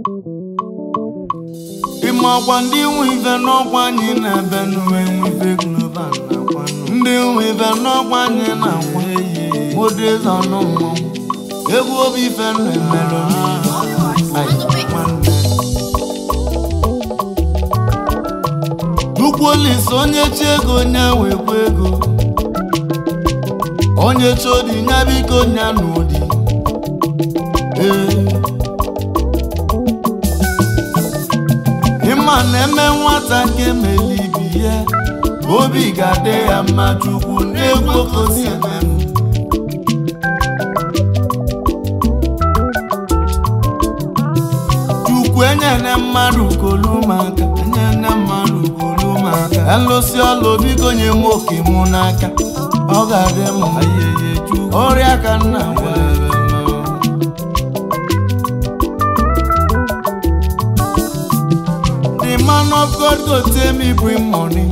ịma ọkwa ndị nwe ife n'ọkwa anyị na-ebe nwe nwe ife global na-akwanụ ndị nwe ife n'ọkwa anyị na-akwa modeza ọnụ mmọnwụ egwu obi ife na-emerụ Chukwu Olise onye chi ego onye wekwa ego onye chi odi nya biko nya n'ụdị ee ịma na-eme nwata nke emelibi ya obi ga-adị ya mma chukwu n'egwu okosi emem chukwu enyene mmadụ kolumaka enyene mmadụ kolumaka elụsi ọlụ biko nye m oke mụ n'aka ọ ga-adị m ayeye chukwu ọrịa ka nna nwere The man of God go tell me bring money.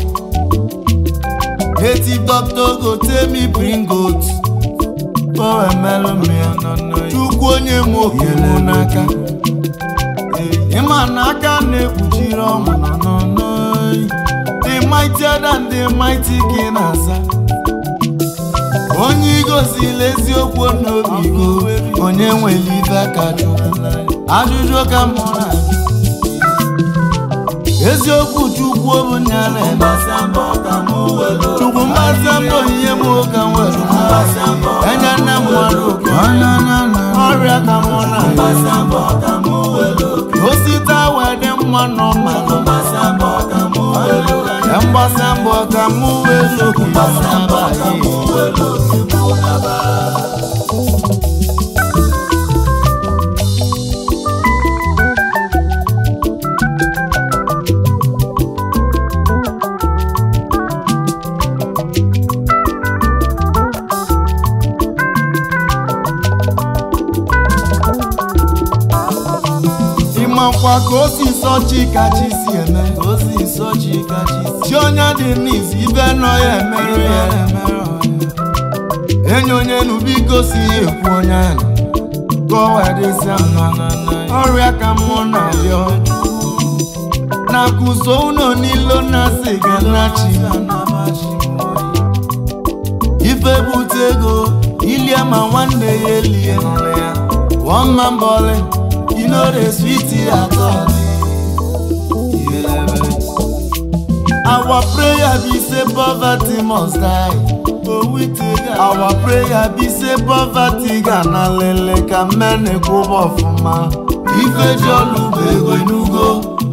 Native doctor go tell me bring goat. For a melon me Chukwu onye m oke mụ n'aka. Ịma n'aka na-ekpuchiri ọnwụ nọ n'ọnụ. The mightier than the mighty ka ị na-aza. Onye igozila eziokwu n'obi go, onye nwere ife ka Chukwu. Ajụjụ ka mụ na-ajụ. eziokwu chukwu bụ nya na-eme chukwu mgbasa mbọ ihe m ka nwere enye nne m nwere oke ọrịa ka mụ na osite wee dị mma n'ọma mgbasa mbọ ka mụ wee okwu ịmakwa ka o si sọ chi ka chi si eme o si nsọ chi ka chi si chi onye dị n'izu ibe nọ ya emerụ ya enyi onye nu biko si ya ekwu onye ahụ ka o wee dịsịa mma ọrịa ka mmụọ na-arịọ na-akụzo ụlọ n'ilo na-asị ga na-achị ife bute ego ilie ma nwanne ya elie one man bowling you know the sweet at all our prayer be say poverty must die our prayer be say poverty ga na lele ka mmene kwụba ọfụma ife ji ọlụ bụ ego inugo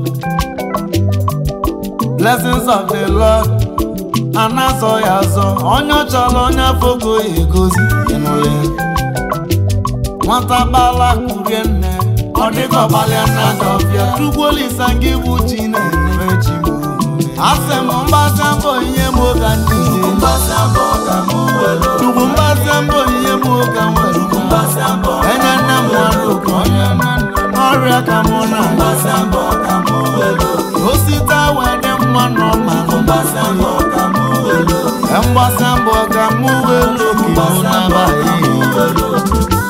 blessings of the lord ana-azọ ya azọ onye ọ chọrọ onye afọgo ya egozi ịnụrụ ya nwata gbala kurie nne ọ dịka ọgbalịa na dọbịa chukwu olisa gị bụ chi na-enye chi m asị m mgbasa mbọ ihe m oga ndị mgbasa mbọ ka mụ were chukwu mgbasa mbọ ihe m oga nwere mgbasa mbọ enye nne m nwere oke onye ọrịa ka mụ na mgbasa mbọ ka mụ were osite wee dị mma n'ọma mgbasa mbọ ka mụ were mgbasa mbọ ka mụ welu oke mụ n'abalị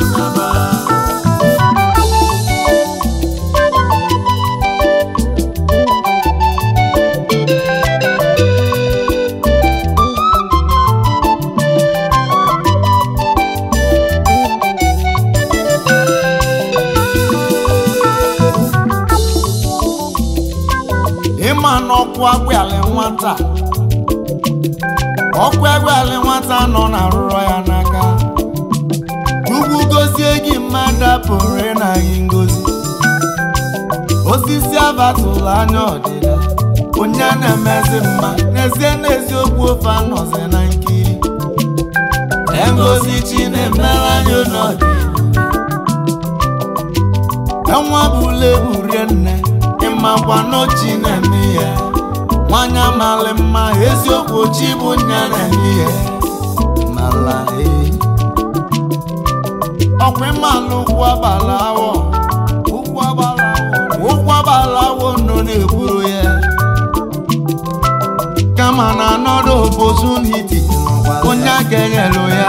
ịma n'ọkụ agbịalị nwata ọkụ agbịalị nwata nọ na arụrọ ya n'aka Chukwu gozie gị mmadụ apụrụ ịna gị ngozi osisi abatụlụ anya ọdịda onye na-emezi mma n'ezie n'eziokwu ofe anọzi na nkiri ngozi chi na-emere anyị n'ọdịda enwa bụla ebu rie nne ịmakwa n'ochi na-eme ya nwanyị amalị mma eziokwu chi bụ nya na-eme ya mala ee ọkwa ịmalụ ụkwụ agbala awọ ụkwụ agbala awọ ụkwụ agbala awọ nọ na-ekwuru ya kama na anọdụ opportunity onye aka enyelu ya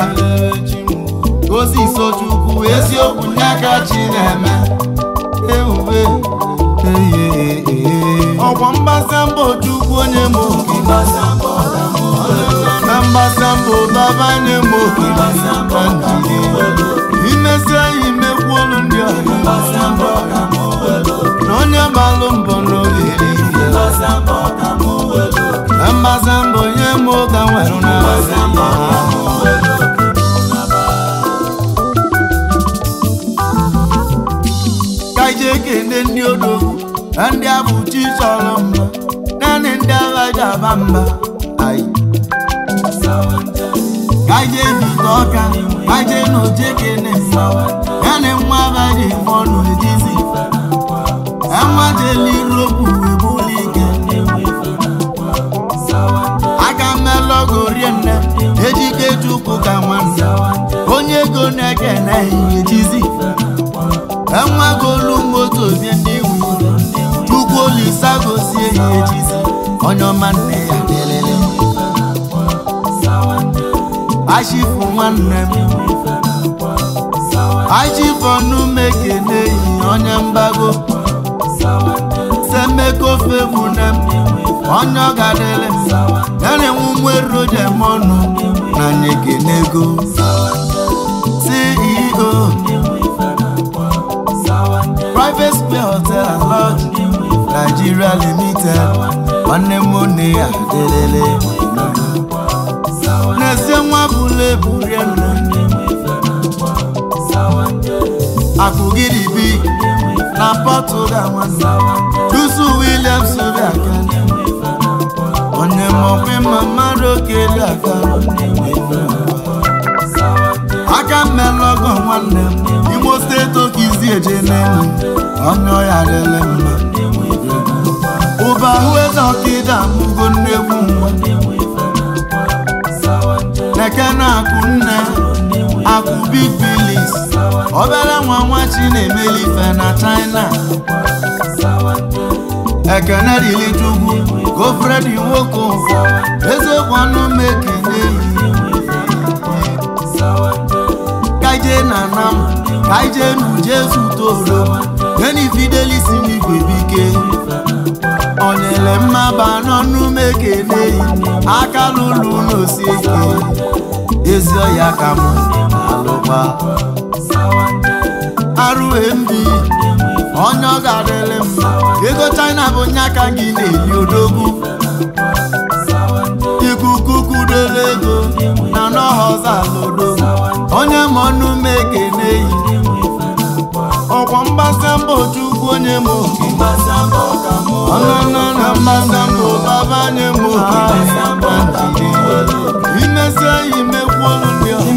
ozi so chukwu eziokwu nye aka chi na-eme ewube ee ee ọkwa mgbasa mbọ chukwu onye m oke Ịgbasa mbọ ka mụ welu na mgbasa mbọ baba nye m oke Ịgbasa mbọ ka mụ welu imesi anyị mekwu olu ndị ọyị Ịgbasa mbọ ka mụ welu na onye gbalụ mbọ n'oge eluigwe Ịgbasa mbọ ka mụ welu na mgbasa mbọ nye m oge nwere na Ịgbasa mbọ ka mụ welu ka ije ekene ndị odogwu na ndị abụchi chọrọ mma naanị ndị agha ji aba mba ayi ka ije bite ọka ka ije na oje kene mma ya na nwa abaghị ọnụ edizi enwa jeliropu webuli ike aka mmelọgo rie nne ejike chukwu ka nwanne onye ego na-ekene ihe ejizi enwegolu moto bie ndị iwu chukwu olisa gozie ya ejizi onye ọma nne ya delele achifu nwanne m achifu ọnụ mekene yi onye mgbago semekofe mune m onye ọ gadele m yana enwe nwerojem ọnụ na nyekenego ceo private square hotel and lodge nigeria limited nwanne m nne ya delele na-ese nwa bụla eburie nne akụgiribi na portugal nwanne dusu williams obiaka onye mọkwe ma mmadụ okele aka aka mmelọgọ nwanne m imo steeti okizi eje n'elu onye ọya dịle mma ụba ahụ eze ọkịda amụgo nnegwu nwa neke na akụ nne akụ big bilis obere nwa nwa chi na-emeli ife na china ekene dịli chukwu gofredi nwoke ụfọ eziokwu ọnụ m ekene kaije na nam kaije n'uje zutoro geni fidelis n'igwe bike onyele mmaba n'ọnụ m ekene aka lụlụ n'osi ike ezi ọya ka m alụkwa arụmbi onye ọ ga-adịrị mma ego china bụ nye aka gị na-eli odogwu ikuku kudoro ego na n'ọhọzọ alodo onye ma ọnụ m ekene yi ọkwa mgbasa mbọ chukwu onye m oke Ịgbasa mbọ ka mụ ọnụnụ na mgbasa mbọ baba nye m oke imesi eyi mekwu olu ndị ọha